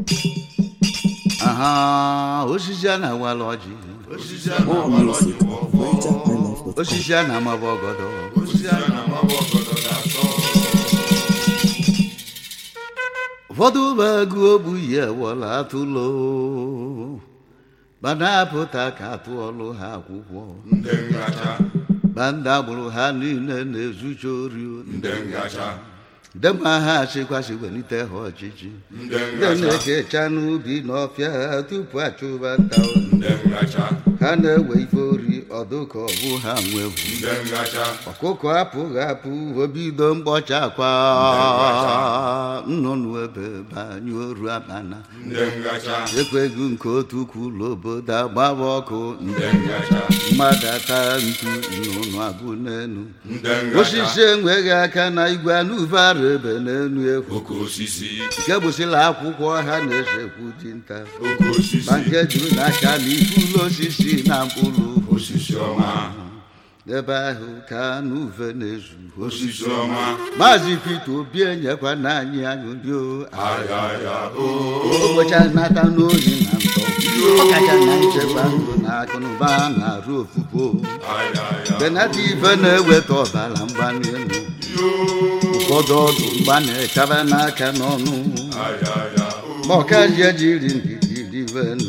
aha osisi a na-awala ọjị osisi a More na-agba music n'ọjị at NigerHighlife.com. osisi a na-amaba ọgọdọ osisi a na-amagba ọgọdọ ga-atọ ụfọdụ bụ agụ ogbu yi ewọla atụlo mana apụta ka atụ ọlụ ha akwụkwọ ndị ngacha ma ndị agbụrụ ha niile na-ezucha ori ndị ngacha ndị ma ha achịkwasị welite ha ọchịchị ndị ndị ngacha na-ekecha n'ubi n'ọfịa ha tupu achụba nta ndị ngacha ha na-ewe ife ori ọdụ ka ọ bụ ha nwewu ndị ngacha ọkụkọ apụghị apụ obido mkpọcha akwa nnụnụ ebe banye oru abana ndị ngacha ekweghị nke otu kwụlụ obodo agbaba ọkụ ndị ngacha mmadụ ata ntu nnụnụ abụ n'enu ndị ngacha osisi enweghị aka na igwe anụvara ebe n'enu ekwu oke osisi nke bụsịla akwụkwọ ha na-esekwu dinta oke osisi ma nke juru n'aka na ifulu osisi na mkpụrụ osisi ọma ebe ahụ ka anụ uve na-ezu osisi ọma maazị Peter Obi enyekwa na anyị aṅụrị o ayaya o ụbọchị nata n'oyi na ntọ ọkacha na nchekwa ndụ na akụnụba na-arụ ofufo ayaya benata ife na-eweta ọbara mgbali elu ụfọdụ ọdụ mgba na-echaba n'aka n'ọnụ ayaya o ma ọkazie jiri ndidi rivenu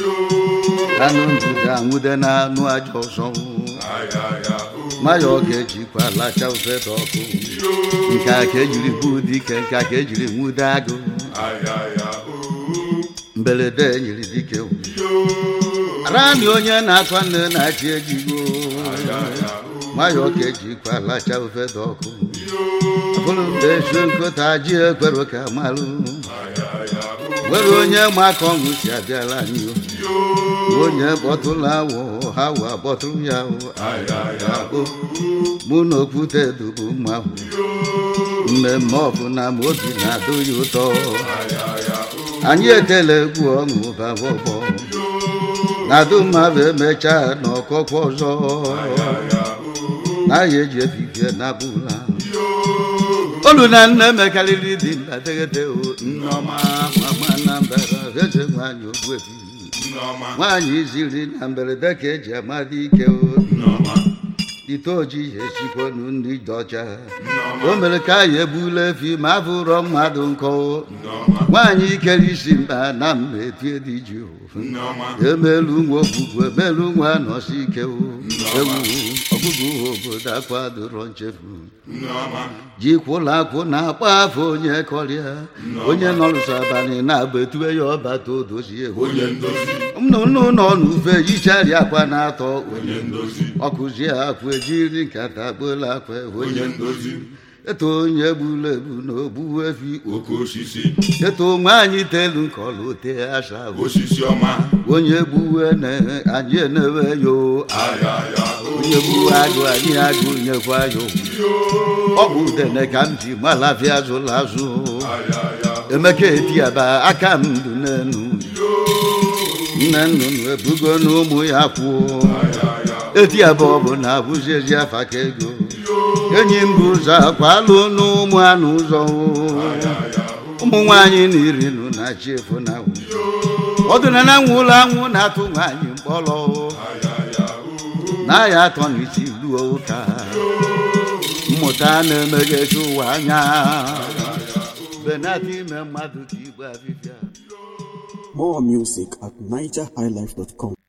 anụ ndụda anwụde na anụ aja ọzọ ayaya o maya ọ ga-ejikwa lacha ufede ọkụ nke a ka ejiri bụ dike nke a ka ejiri nwude agụ ayaya o mberede nyiri dike rani onye na-atụ nne na-achị ejigo ayaya o maya ọ ga-ejikwa lacha ufede ọkụ bụrụ mgbe ezu nkụta ji ekwere ka malụ ayaya o nwere onye ma ka ọṅụ si abịala anyị o. onye kpọtụrụ awụ ha wa kpọtụrụ ya o ayaya o mụ na okwute dubu mma ahụ mmemme ọbụla ma obi na-adụ ya ụtọ ayaya o anyị etela egwu ọṅụ baba ọgbọ na-adụ mmadụ emechaa n'ọkọkwa ọzọ ayaya o n'ahịa eji efifie na bụla olu na nne mekarịrị dị mbategete o nneọma mama na mbara eze nwanyị ogbuefi nneọma nwaanyị ziri na mberede ka eji amadị ike o nneọma ite ojii esikwonu ndị dị ọcha nneọma o mere ka anyị egbula efi ma abụrọ mmadụ nkọ nneọma nwaanyị ikere isi mba na mma etie dị ji nneọma emelu nwa ogbugbu emelu nwa nọsi ike o ewu ọgụgụ obodo akwadoro nchefu nneọma ji kwụla akwụ na-akpa afọ onye kọrịa onye nọrụsọ abalị na-agba etue ya ọbata odozie onye ndozi nnụnụ nọ n'ufe yichari akwa na-atọ onye ndozi ọkụzie akwa ejiri nkata gbola akwa onye onye ndozi eto onye gburu egbu na ogbu efi oke osisi eto nwaanyị telu nkọlụ te asa osisi ọma onye gbuwe na anyị enewe yo ayaya o onye gbuwe agụ anyị agụ nyekwa yo ọ bụ udene ka m ji malafia zụrụ azụ ayaya emeka etiaba aka m ndụ n'enu nne nnụnụ ebugo n'ụmụ ya kwuo ayaya etiaba ọ bụ na abụzi ezi afa ka ego enyi m bụ ụzọ akwalụ n'ụmụ anụ ụzọ ayaya o ụmụ nwaanyị na iri nụ na chi efu na awụ ọdụna na nwụlọ anwụ na-atụ nwaanyị mkpọrọ ayaya o na ya atọ na isi luo ụka mmụta na-emeghechi ụwa anya benata ime mmadụ ka igbe abịbịa More music at NigerHighlife.com.